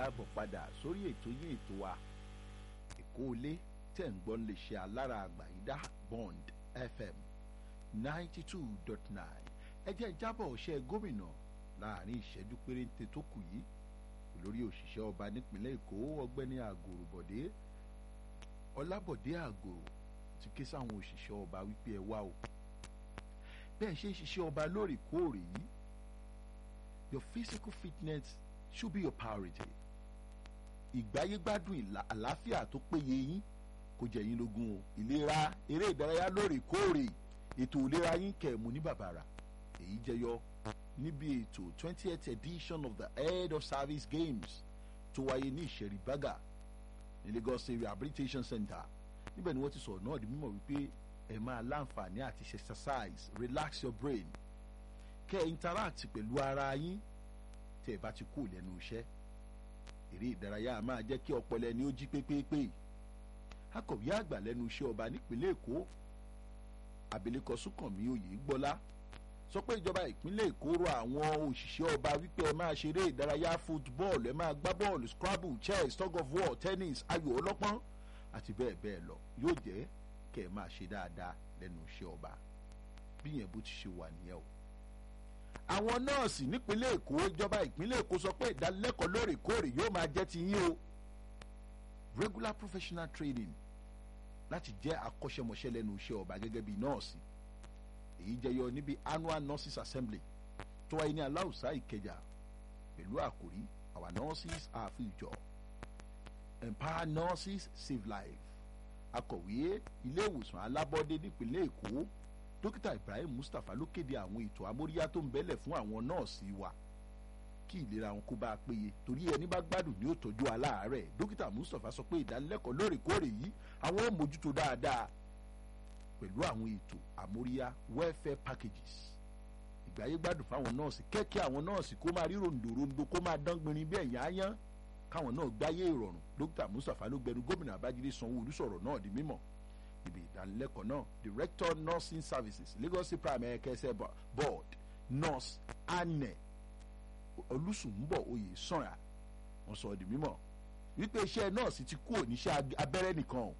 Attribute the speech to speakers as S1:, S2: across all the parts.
S1: káàbọ̀ padà sórí ètò yín ètò wa èkó ilé tẹ̀ ń gbọ́ lè ṣe alára àgbàyídá bond fm ninety two dot nine ẹ jẹ́ jábọ̀ ọ̀ṣẹ́ gómìnà láàrin ìṣẹ́jú péréte tó kù yìí olórí òṣìṣẹ́ ọba nípínlẹ̀ èkó ọgbẹ́ni àgòrò bọ̀dé ọlábọ̀dé àgòrò ti ké sáwọn òṣìṣẹ́ ọba wípé ẹ wá o bẹ́ẹ̀ ṣe ń ṣiṣẹ́ ọba lóòrèkóòrè yìí your physical fitness should be your priority ìgbáyégbádùn àlàáfíà tó péye yín kò jẹ́ yín lógún o ìlera eré ìdárayá lóòrèkóòrè ètò ìlera yín kẹ̀mú ní bàbàrà èyí jẹyọ níbi ètò twentieth edition of the head of service games tó wáyé ní ìṣẹ̀rí bága ní lagos state rehabilitation center níbẹ̀ ni wọ́n ti sọ̀rọ̀ náà di mímọ̀ wípé ẹ máa láǹfààní àti exercise relax your brain kẹ́ ẹ interact pẹ̀lú ara yín tẹ́ ẹ bá ti kú lẹ́nu iṣẹ́ eré ìdárayá máa jẹ́ kí ọpọlọ ẹni ó jí pépépé akọ̀wé àgbà lẹ́nu iṣẹ́ ọba nípínlẹ̀ èkó abilékọ súnkànmí oyègbọ́lá sọ pé ìjọba ìpínlẹ̀ èkó rọ àwọn òṣìṣẹ́ ọba wípé ẹ máa ṣeré ìdárayá football ẹ máa gbá bọ́ọ̀lù scrabble chess tug of war tennis ayò ọlọ́pọ́n àti bẹ́ẹ̀ bẹ́ẹ̀ lọ yóò jẹ́ kẹ́ ẹ máa ṣe dáadáa lẹ́nu iṣẹ́ ọba bí yẹn bó ti ṣe wà nìyẹn o. àwọn nọ́ọ̀sì nípínlẹ̀ èkó ìjọba ìpínlẹ̀ èkó sọ pé ìdánilẹ́kọ̀ọ́ lóòrèkóòrè yóò máa jẹ́ ti yín o regular professional training láti jẹ́ akọ́ṣẹ́mọṣẹ́ lẹ́nu iṣẹ́ ọba gẹ́gẹ́ bí nọ́ọ̀sì èyí jẹyọ níbi annual nurses assembly tó wáyé ní aláùsá ìkẹjà pẹ̀lú àkòrí our nurses are future empower nurses save life akọ̀wé ilé ìwòsàn alábọ́dé nípínlẹ̀ èkó dókítà ibrahim mustapha ló kéde àwọn ètò amóríyá tó ń bẹ́lẹ̀ fún àwọn nọ́ọ̀sì wa kí ìlera wọn kó bá a péye torí ẹni bá gbádùn ní òtọ́jú aláàárẹ̀ dókítà mustapha sọ pé ìdánilẹ́kọ̀ọ́ lóòrèkóòrè yìí àwọn ò mójútó dáadáa pẹ̀lú àwọn ètò àmóríyá welfare packages ìgbáyé gbádùn fáwọn nọ́ọ̀sì kẹ́kẹ́ àwọn nọ́ọ̀sì kó máa rí ròǹdòròǹdò kó máa dán gbinrin bí ẹ̀yìn áyán káwọn náà gbáyé ìrọ̀rùn dókítà mustapha ló gbẹnu gómìnà abájídé sanwó-olu sọ̀rọ̀ náà di mímọ̀ ibi ìdánilẹ́kọ̀ọ́ náà director nursing services lagos primary care care board nurse anne olùsùnbọ̀ oyè sànra wọn sọ di mímọ̀ wípé iṣẹ́ nọ́ọ̀sì ti kú òníṣẹ́ abẹ́rẹ́ nìkan o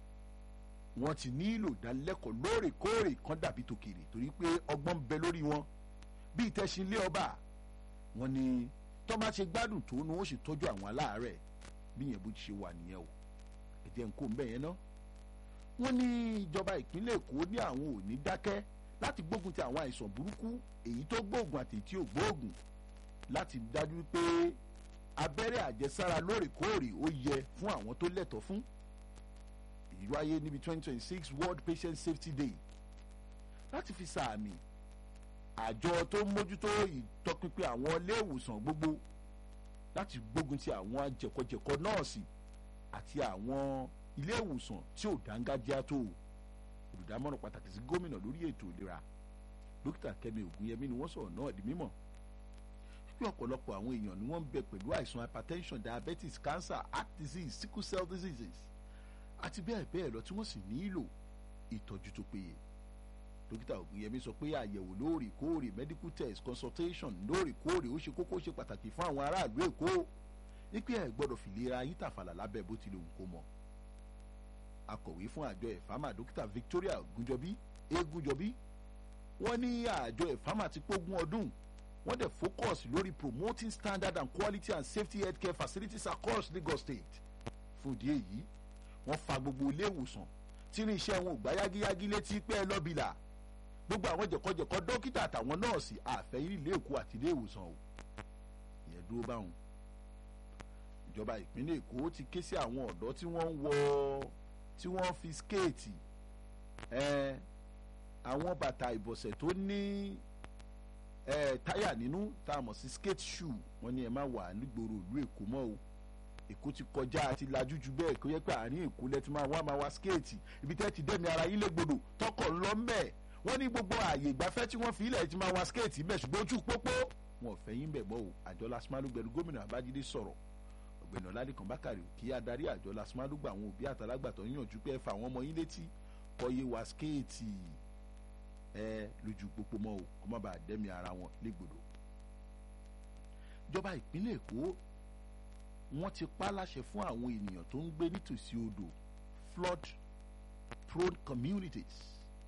S1: wọ́n ti nílò ìdánilẹ́kọ̀ọ́ lóòrèkóòrè kan dàbí tòkèrè torí pé ọgbọ́n ń bẹ lórí wọn bí ìtẹ̀sínlé ọba wọn ni tó bá ṣe gbádùn tó ni wọ́n sì tọ́jú àwọn aláàárẹ̀ bí yẹn bó ti ṣe wà nìyẹn o ẹ̀jẹ̀ ń kó ń bẹ̀ yẹn ná. wọ́n ní ìjọba ìpínlẹ̀ èkó ní àwọn ò ní dákẹ́ láti gbógun ti àwọn àìsàn burúkú èyí tó gbóògùn àti tí ò gbóògùn láti dájú pé abẹ́rẹ́ àjẹsára lóòrèkóòrè ó yẹ fún àwọn tó lẹ́tọ̀ọ́ fún èyí wáyé níbi twenty twenty six world patient safety day láti fi sàmì àjọ tó ń mójútó ìtọpinpin àwọn ilé ìwòsàn gbogbo láti gbógun ti àwọn jẹ̀kọ̀jẹ̀kọ̀ nọ́ọ̀sì àti àwọn ilé ìwòsàn tí ò dángájíá tó olùdámọ̀ràn pàtàkì sí gómìnà lórí ètò ìlera dókítà kẹmi ògúnyẹmí ni wọ́n sọ̀rọ̀ náà di mímọ̀ pé ọ̀pọ̀lọpọ̀ àwọn èèyàn ni wọ́n ń bẹ pẹ̀lú àìsàn hypertension diabetes cancer heart disease sickle cell diseases àti bẹ́ẹ̀ bẹ́ẹ̀ lọ tí wọ́n sì nílò ìtọ́jú tó péye dókítà ògùnyẹmí sọ pé àyẹ̀wò lóòrèkóòrè medical test consultation lóòrèkóòrè ó ṣe kókó ṣe pàtàkì fún àwọn aráàlú èkó wípé ẹ gbọ́dọ̀ fìlera yín tàfàlà lábẹ́ bó tilẹ̀ òun kó mọ́ akọ̀wé fún àjọ ẹ̀fámà dókítà victoria gúnjọbí egúnjọbí wọ́n ní àjọ ẹ̀fámà ti pógún ọdún wọ́n dẹ̀ focus lórí promoting standard and quality and safety healthcare facilities across lagos state fún ìdí èyí wọ́n fa gbogbo ilé ìwòsàn tí ní iṣẹ́ wọn ò gbá yágíyágí létí pé ẹ lọ́bìlà gbogbo àwọn jẹ̀kọ́jẹ̀kọ́ dókítà àtàwọn nọ́ọ̀sì àfẹ́yìn ilé èkó àti ilé ìwòsàn o ìyẹn dúró báwọn. ìjọba ìpínlẹ̀ èkó ti ké sí àwọn ọ̀dọ́ tí wọ́n ń wọ tí wọ́n fi skéètì àwọn bàtà ìbọ̀sẹ̀ tó ní táyà nínú tá a mọ̀ sí skate shoe wọ́n ní ẹ má wà nígboro ìlú èkó mọ́ o èkó ti kọjá àti lajú ju bẹ́ẹ̀ kó yẹ pé àárín èkó lẹ́tí máa wá máa wá skéètì ibi tẹ́ ti dẹ́mi ara yín légbodò tọkọ̀ ńlọ mbẹ́ wọ́n ní gbogbo ààyè ìgbafẹ́ tí wọ́n fi ilẹ̀ ti máa wá skéètì bẹ́ẹ̀ ṣùgbọ́n ojú pópó wọn ò fẹ́ yín bẹ̀ mọ́ o àjọ lasimalu gbẹ̀rù gómìnà abájídé sọ̀rọ̀ ọ̀gbẹ̀nà ládìkan bákàrẹ̀ kí adarí àjọ lasimalu gba àwọn òbí àtàlágbàtọ́ yànjú pé ẹ fa àwọn ọmọ yín létí kọ́ yé wá skéètì ẹ lójú pópó mọ́ o kó má bàa dẹ́mi ara wọn légbodò ìjọba ìpínlẹ̀ èkó wọ́n ti pa láṣẹ fún àwọn ènìyàn tó ń gbé nítòsí odò flood prone communities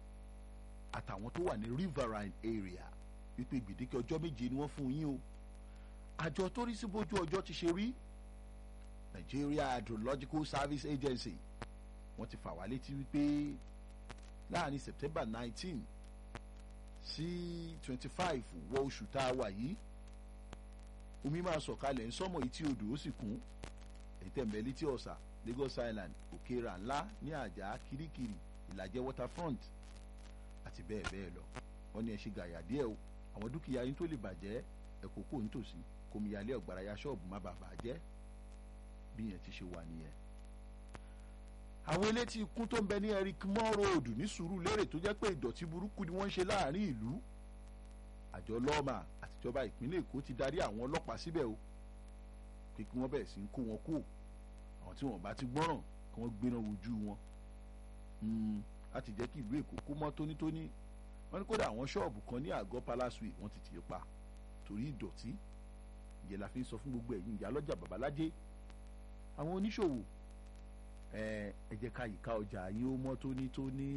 S1: àtàwọn tó wà ní riverine area wípé gbèdéke ọjọ́ méje ni wọ́n fún yín o àjọ tó rí sí bójú ọjọ́ ti ṣe rí Nigeria Hydrological Service Agency wọ́n ti fà wá létí wípé láàrin September nineteen sí twenty five wọ oṣù tá a wà yìí omi máa sọ̀kalẹ̀ ń sọ́mọ̀ etí odò ó sì kún ètẹ̀m̀bẹ̀ létí ọ̀sà Lagos Island òkèèrà ńlá ní àjà kirikiri ìlàjẹ waterfront àti bẹ́ẹ̀ bẹ́ẹ̀ lọ wọ́n ní ẹ ṣe gàyà díẹ̀ o àwọn dúkìá yín tó lè bàjẹ́ ẹ̀kọ́ kò nítòsí kòmíyalé ọ̀gbàràyà ṣọ́ọ̀bù má bàa bàjẹ́ bí yẹn ti ṣe wà nìyẹn. àwọn elétí ikún tó ń bẹ ní Eric Moore Road ní Sùúrùlérè tó jẹ́ pé ìdọ̀tí burúkú ni wọ́n ń ṣe láàrin ìlú àjọ lọ́ọ̀mà àtijọba ìpínlẹ̀ Èkó ti darí àwọn ọlọ́pàá síbẹ̀ o pé kí wọ́n bẹ̀rẹ̀ sí ń kó wọn kó àwọn tí wọ́n bá ti gbọ́ràn kí wọ́n gbéná wojú wọn láti jẹ́ kí ìlú Èkó kó mọ́ tónítóní wọ́n ní kódà àwọn ṣọ́ọ̀bù kan ní àgọ́ Palace Way wọ́n ti tì í pa torí ìdọ̀tí ìyẹn la fi ń sọ fún gbogbo ẹ̀yin ìyá lọ́jà babalájé àwọn oníṣòwò ẹ ẹ jẹ́ ká yíká ọjà yín ó mọ́ tónítóní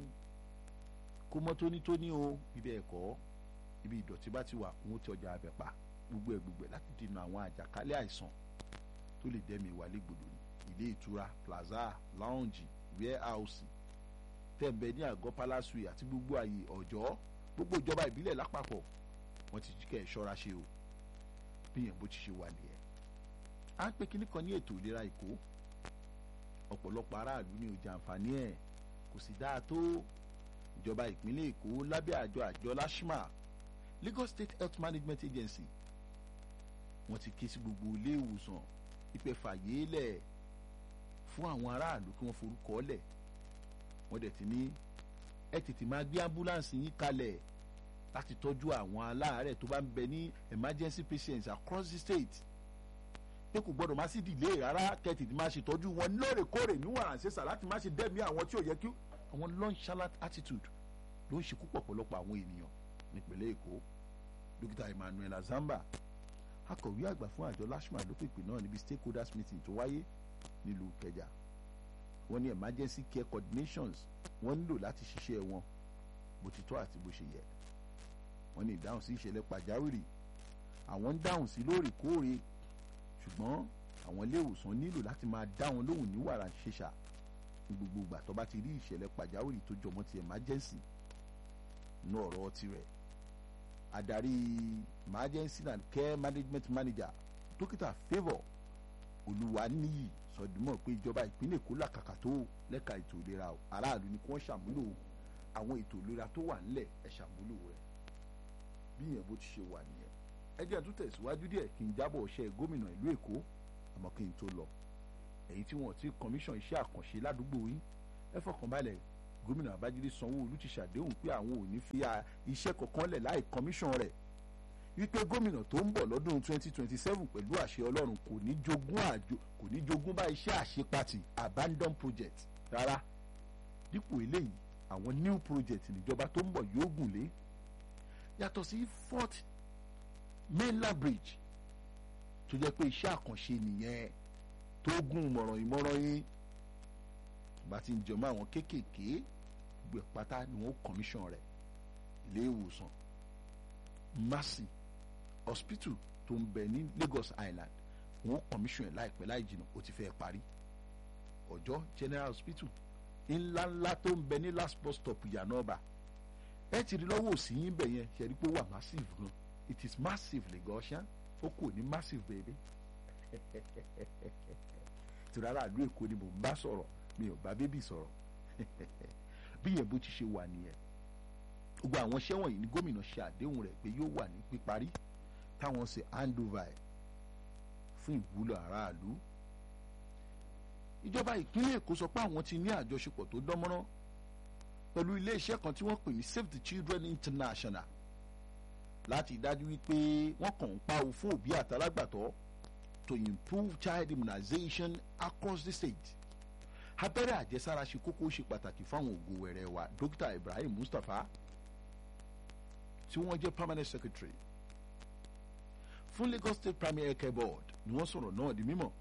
S1: kó mọ́ tónítóní o ibẹ̀ ẹ̀kọ́ ibi ìdọ̀tí bá ti wà wọ́n ti ọjà abẹ pa gbogbo ẹ̀ gbogbo ẹ̀ láti dènà àwọn àjàkálẹ̀ àìsàn tó lè dẹ́mi wà légbodò ní ilé ìtura plaza lounge warehouse tẹ̀m̀bẹ̀ ní àgọ́ palace way àti gbogbo àyè ọ̀jọ́ gbogbo ìjọba ìbílẹ̀ lápapọ̀ wọ́n ti kẹ́ ẹ̀ ṣọ́ra ṣe o bí yẹn bó ti ṣe wà nìyẹn. à ń pè kíní kan ní ètò ìlera èkó ọ̀pọ̀lọpọ̀ aráàlú ní ọjà àǹfààní ẹ̀ kò sì dáa tó ìjọba ìpínlẹ̀ èkó lábẹ́ àjọ àjọ lashma Lagos State Health Management Agency wọ́n ti ké sí gbogbo ilé ìwòsàn ìpè fàyè lẹ̀ fún àwọn aráàlú kí wọ́n forúkọ lẹ̀ wọ́n dẹ̀ ti ní ẹ tètè máa gbé ambulance yín kalẹ̀ láti tọ́jú àwọn aláàárẹ̀ tó bá ń bẹ ní emergency patients across the state pé kò gbọ́dọ̀ má sí delay rárá kẹ́tì tí máa ṣe tọ́jú wọn lóòrèkóòrè níwọ̀n àṣẹṣà láti má ṣe dẹ́mi àwọn tí ò yẹ kí àwọn nonchalant attitude ló ń ṣekú pọ̀pọ̀lọpọ̀ àwọn ènìyàn nípínlẹ̀ èkó dókítà emmanuel azamba akọ̀wé àgbà fún àjọ lashma ló pèpè náà níbi stakeholders meeting tó wáyé nílùú kẹjà wọ́n ní emergency care coordinations wọ́n nílò láti ṣiṣẹ́ wọn bó ti tọ́ àti bó ṣe yẹ wọ́n ní ìdáhùn sí ìṣẹ̀lẹ̀ pàjáwìrì àwọn ń dáhùn sí lóòrèkóòrè ṣùgbọ́n àwọn ilé ìwòsàn nílò láti máa dá wọn lóhùn ní wàrà ṣẹṣà ní gbogbo ìgbà tó bá ti rí ìṣẹ̀lẹ̀ pàjáwìrì tó jọmọ́ ti emergency ní ọ̀rọ̀ tirẹ̀ adarí emergency and care management manager dókítà favour olúwaníyì sọdúnmọ́ pé ìjọba ìpínlẹ̀ èkó làkàkà tó lẹ́ka ètò ìlera aráàlú ni kí wọ́n ṣàmúlò àwọn ètò ìlera tó wà nílẹ̀ ẹ̀ ṣàmúlò rẹ̀ bí yẹn bó ti ṣe wà nìyẹn ẹ jẹ́ tún tẹ̀síwájú díẹ̀ kí n jábọ̀ ọ̀ṣẹ́ gómìnà ìlú èkó àmọ́ kí n tó lọ èyí tí wọ́n ti kọmíṣàn iṣẹ́ àkànṣe ládùúgbò yín ẹ fọkànbalẹ̀ gómìnà babájídé sanwó-olú ti ṣàdéhùn pé àwọn ò ní fi iṣẹ́ kankan lẹ̀ láì kọmíṣàn rẹ̀ wípé gómìnà tó ń bọ̀ lọ́dún 2027 pẹ̀lú àṣẹ ọlọ́run kò ní jogún àjò kò ní jogún bá iṣẹ́ àṣepatì abandon project rárá dípò eléyìí àwọn new project níjọba tó ń bọ̀ yóò gùn lé yàtọ̀ sí fort mainland bridge tó jẹ́ pé iṣẹ́ àkànṣe nìyẹn tó gùn mọ̀ràn ìmọ̀ràn yín bá ti ń jọmọ́ àwọn kéékèèké gbogbo pátá ni wọ́n commission rẹ̀ ilé ìwòsàn mercy hospital tó ń bẹ ní Lagos Island wọ́n commission ẹ̀ láìpẹ́ láì jìnnà ó ti fẹ́ parí ọjọ́ general hospital ńláńlá tó ń bẹ ní last bus stop yanoba ẹ ti rí lọ́wọ́ òsì yín bẹ̀ yẹn ṣe rí pé ó wà massive gan it is massive Lagosian ó kò ní massive baby tìrara àlú èkó ni mò ń bá sọ̀rọ̀ mi ò bá bébì sọ̀rọ̀ bí yẹn bó ti ṣe wà nìyẹn gbogbo àwọn iṣẹ́ wọ̀nyí ni gómìnà ṣe àdéhùn rẹ̀ pé yóò wà ní píparí táwọn ṣe handover ẹ̀ fún ìwúlò aráàlú ìjọba ìpínlẹ̀ èkó sọ pé àwọn ti ní àjọṣepọ̀ tó dánmọ́rán pẹ̀lú iléeṣẹ́ kan tí wọ́n pè ní Save the Children International láti dájú wípé wọ́n kàn ń pa owó fún òbí àtàlágbàtọ́ to improve child immunization across the state abẹ́rẹ́ àjẹsára ṣe kókó ṣe pàtàkì fáwọn ògo wẹ̀rẹ̀ wa dókítà Ibrahim Mustapha tí wọ́n jẹ́ permanent secretary fún Lagos State Primary Healthcare Board ni wọ́n sọ̀rọ̀ náà di mímọ̀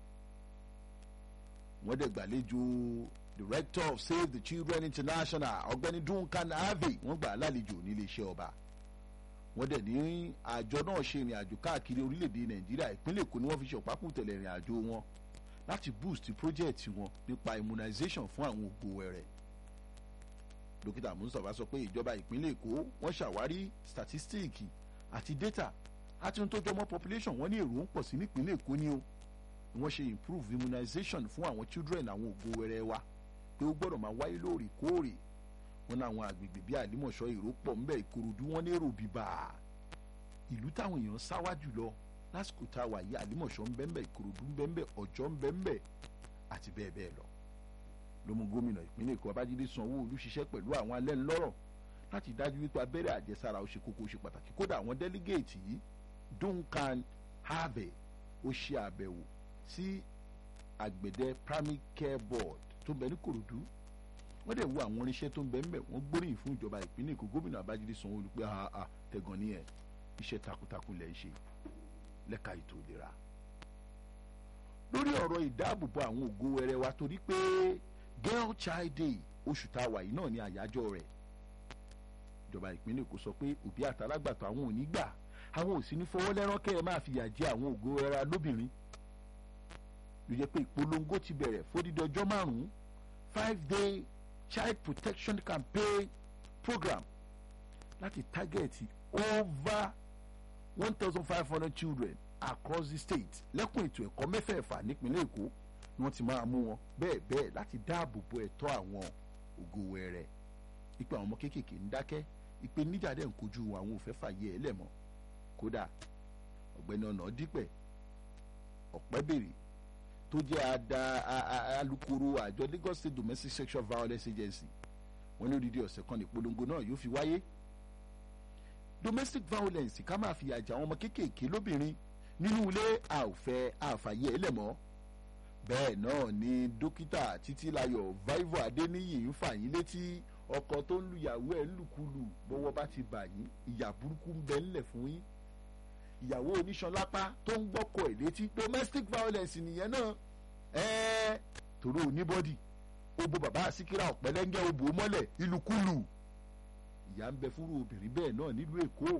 S1: wọ́n dẹ̀ gbàlejò director of Save the Children International ọ̀gbẹ́ni Duncan Harvey wọ́n gbà á lálejò nílé iṣẹ́ ọba wọ́n dẹ̀ ní àjọ náà ṣe ìrìn àjò káàkiri orílẹ̀-èdè Nàìjíríà ìpínlẹ̀ Èkó ni wọ́n fi ṣe ọ̀pákùtẹ̀lẹ̀ ìrìn àjò wọn láti boost project wọn nípa immunization fún àwọn ògbó wẹrẹ dókítà Mustapha sọ pé ìjọba ìpínlẹ̀ Èkó wọ́n ṣàwárí statistic àti data àti ohun tó jọmọ́ population wọ́n ní èrò ń pọ̀ sí nípínlẹ̀ Èkó ni o wọ́n ṣe improve immunization fún àwọn children àwọn ògbó wẹrẹ wa pé ó gbọ́dọ̀ máa wáyé lóòrèkóòrè wọn ní àwọn àgbègbè bíi àlímọ̀ṣọ́ èrò pọ̀ ńbẹ ìkòròdú wọn ní èrò bíbà ìlú táwọn èèyàn sáwá jùlọ lásìkò tá a wà yí àlímọ̀ṣọ́ ńbẹ́ńbẹ́ ìkòròdú ńbẹ́ńbẹ́ ọ̀jọ́ ńbẹ́ńbẹ́ àti bẹ́ẹ̀ bẹ́ẹ̀ lọ. ló mú gómìnà ìpínlẹ̀ èkó babájídé sanwó-olú ṣiṣẹ́ pẹ̀lú àwọn alẹ́ ńlọ́rọ̀ láti dájú wípé abẹ́rẹ́ àjẹsára ó ṣe kókó ó ṣe pàtàkì kódà àwọn délégéètì yìí Duncan Harvey ó ṣe àbẹ̀wò sí àgbẹ̀dẹ primary care board tó ń bẹ ní kòròdú wọ́n dẹ̀ wo àwọn irinṣẹ́ tó ń bẹ ńbẹ̀ wọ́n gbóríyìn fún ìjọba ìpínlẹ̀ èkó gómìnà abájídé sanwó-olú pé àà tẹ̀gàn ní ẹ̀ iṣẹ́ takuntakun lẹ̀ ń ṣe lẹ́ka ètò ìlera lórí ọ̀rọ̀ ìdáàbòbò àwọn ògo wẹrẹ wa torí pé girl child day oṣù tá a wà yìí náà ní àyájọ́ rẹ̀ ìjọba ìpínlẹ̀ èkó sọ pé òbí àtàlágbàtọ́ àwọn ò ní gbà àwọn ò sì ní fọwọ́ lẹ́rán kẹ́ ẹ máa fìyà jẹ àwọn ògo wẹrẹ lóbìnrin ló jẹ́ pé ìpolongo ti bẹ̀rẹ̀ fódìdí ọjọ́ márùn-ún five day child protection campaign program láti tágẹ́ẹ̀tì over one thousand five hundred children across the state lẹ́kùn ètò ẹ̀kọ́ mẹ́fẹ̀ẹ̀fà nípínlẹ̀ èkó ni wọ́n ti máa mú wọn bẹ́ẹ̀ bẹ́ẹ̀ láti dáàbò bo ẹ̀tọ́ àwọn ògo wẹrẹ ipe àwọn ọmọ kéékèèké ń dákẹ́ ipe níjà dẹ̀ ń kojú àwọn òfẹ́ fàyè ẹ̀ lẹ́mọ́ kódà ọ̀gbẹ́ni ọ̀nà dípẹ̀ ọ̀pẹ́bèrè tó jẹ́ ada alukoro àjọ Lagos State Domestic Sexual Violence Agency wọ́n ní odidi ọ̀sẹ̀ kan ní ìpolongo náà yóò fi wáyé domestic violence ká máa fìyà jẹ àwọn ọmọ kéékèèké lóbìnrin nínú ilé àòfẹ́ àfàyè ẹlẹ́mọ́ bẹ́ẹ̀ náà ni dókítà títílayọ̀ vivo adéníyì ń fà yín létí ọkọ tó ń lùyàwó ẹ̀ ń lùkulù bọ́wọ́ bá ti bà yín ìyà burúkú ń bẹ ńlẹ̀ fún yín ìyàwó oníṣanlápá tó ń gbọ́kọ̀ ẹ̀ létí domestic violence nìyẹn náà ẹ̀ẹ́ torí oníbọ́dì ó bo bàbá àsìkírà ọ̀pẹ́lẹ́ngẹ́ ó bò ó mọ́lẹ̀ ìlùkulù ìyá ń bẹ fúnrú obìnrin bẹ́ẹ̀ náà nílùú èkó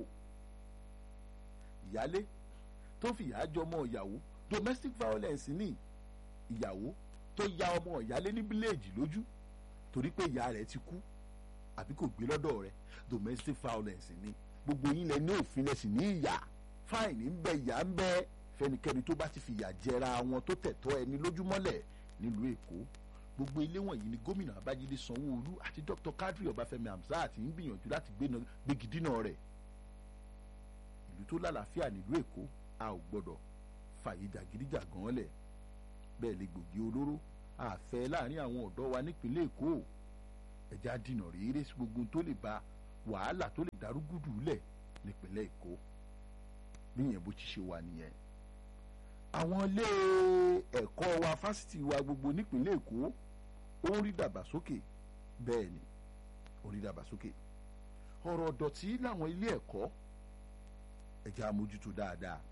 S1: ìyálé tó fìyà jọmọ ìyàwó domestic violence ní ìyàwó tó ya ọmọ ìyálé ní bíléèjì lójú torí pé ìyá rẹ̀ ti kú àbí kò gbé lọ́dọ̀ rẹ̀ domestic violence ní gbogbo yín lẹ ní òfin lẹ sì ní ìyà fáìní ń bẹ ìyà ń bẹ fẹnikẹ́ni tó bá ti fìyà jẹra wọn tó tẹ̀tọ́ ẹni lójúmọ́lẹ̀ nílùú èkó gbogbo ilé wọ̀nyí ni gómìnà abájídé sanwó-olú àti dr kadri ọbáfẹ́mi hamzat ń gbìyànjú láti gbégi dínà rẹ̀ ìlú tó lálàáfíà nílùú èkó a ò gbọ́dọ̀ fàyè jàgídíjàgan lẹ̀ bẹ́ẹ̀ lè gbòógì olóró àfẹ́ láàrin àwọn ọ̀dọ́ wa nípínlẹ̀ èkó ẹ̀já dínà rèére sí gbogbo tó lè ba wàhálà tó lè darúgúdù lẹ̀ nípínlẹ̀ èkó níyẹn bó ti ṣe wà nìyẹn àwọn ilé ẹ̀kọ́ wa fásitì wa gbogbo nípínlẹ̀ èkó ó ń rí dàgbàsókè bẹ́ẹ̀ ni ó ń rí dàgbàsókè ọ̀rọ̀ ọ̀dọ̀tí láwọn ilé ẹ̀kọ́ ẹ̀já amójútó dáadáa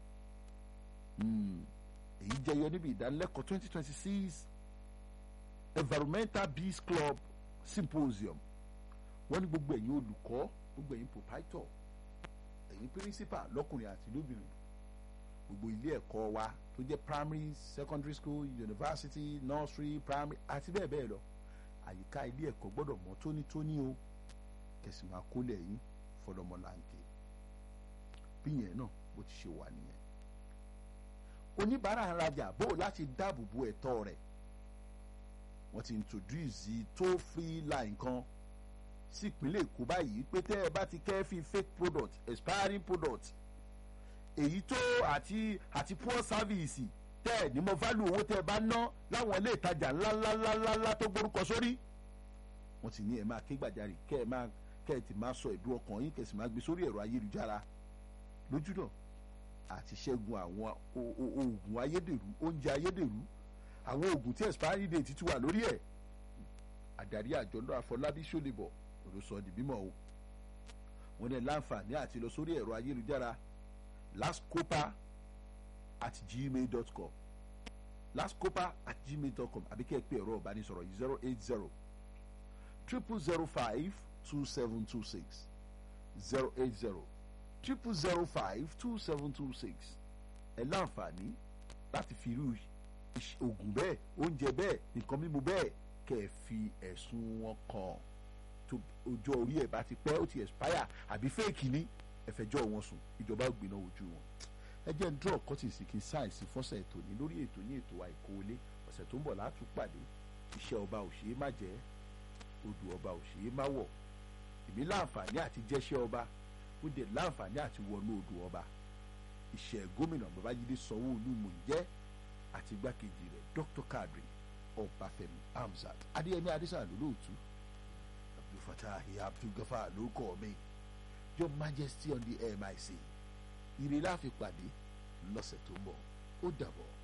S1: èyí jẹyọ níbi ìdánilẹ́kọ̀ọ́ twenty twenty six environmental peace club symposium wọ́n ní gbogbo ẹ̀yin olùkọ́ gbogbo ẹ̀yin proprietor ẹ̀yin principal lọ́kùnrin àti lóbìnrin gbogbo ilé ẹ̀kọ́ wa tó jẹ́ primary secondary school university nursery primary àti bẹ́ẹ̀ bẹ́ẹ̀ lọ àyíká ilé ẹ̀kọ́ gbọ́dọ̀ mọ́ tónítóní o kẹsì máa kólẹ̀ yín fọlọ́mọláǹkè bí yẹn náà bó ti ṣe wà nìyẹn oníbàárà ń rajà bó láti dáàbò bo ẹ̀tọ́ rẹ̀ wọ́n ti introduce toll free line kan sí ìpínlẹ̀ èkó báyìí pé tẹ́ ẹ bá ti kẹ́ fi fake product expiring product èyí tó àti àti poor service tẹ́ ẹ̀ ní mo value owó tẹ́ ẹ bá ná láwọn ilé ìtajà ńláńláńláńlá tó gbórúkọ sórí wọ́n ti ní ẹ máa ké gbàjarè kẹ́ ẹ máa kẹ́ ẹ ti máa sọ ìdú ọkàn yín kẹ́ ẹ sì máa gbé sórí ẹ̀rọ ayélujára lójúnà àti ṣẹ́gun àwọn oògùn ayédèrú oúnjẹ ayédèrú àwọn oògùn tí expiry date ti wà lórí ẹ̀ àdarí àjọ náà Afọlábí Ṣólébọ̀ ló sọ di mímọ̀ o wọ́n ní láǹfààní àti lọ sórí ẹ̀rọ ayélujára lastcopa at gmail dot com lascopa at gmail dot com àbí kẹ́ ẹ pé ẹ̀rọ ìbánisọ̀rọ̀ yìí zero eight zero triple zero five two seven two six zero eight zero triple zero five two seven two six ẹ láǹfààní láti fi irú oògùn bẹ́ẹ̀ oúnjẹ bẹ́ẹ̀ nǹkan mímu bẹ́ẹ̀ kẹ́ ẹ fi ẹ̀sùn wọn kàn tó ọjọ́ orí ẹ̀ bá ti pẹ́ ó ti expire àbí fẹ́ẹ̀kì ní ẹ̀fẹ̀jọ́ wọn sùn ìjọba ò gbéná ojú wọn ẹ jẹ́ ń draw curtis kí n sáyẹ̀nsì fọ́sẹ̀ ètò ní lórí ètò ní ètò àìkówólé ọ̀sẹ̀ tó ń bọ̀ látún pàdé iṣẹ́ ọba ò ṣeé má jẹ́ odò ọba ò ṣeé má wọ̀ èmi láǹfààní àti jẹ́ṣẹ́ ọba ó dẹ̀ láǹfààní àti wọnú odò ọba iṣẹ́ gómìnà babájídé sanwó-olú mò ń jẹ́ àti igbákejì rẹ̀ dr kadri ọbáfẹ́mi hamzat adéyẹmí adésàlú lóòtú abdulfatah abdulgafar ló kọ́ mi your majesty on the air my say ire láfi pàdé lọ́sẹ̀ tó ń bọ̀ ó dàbọ̀.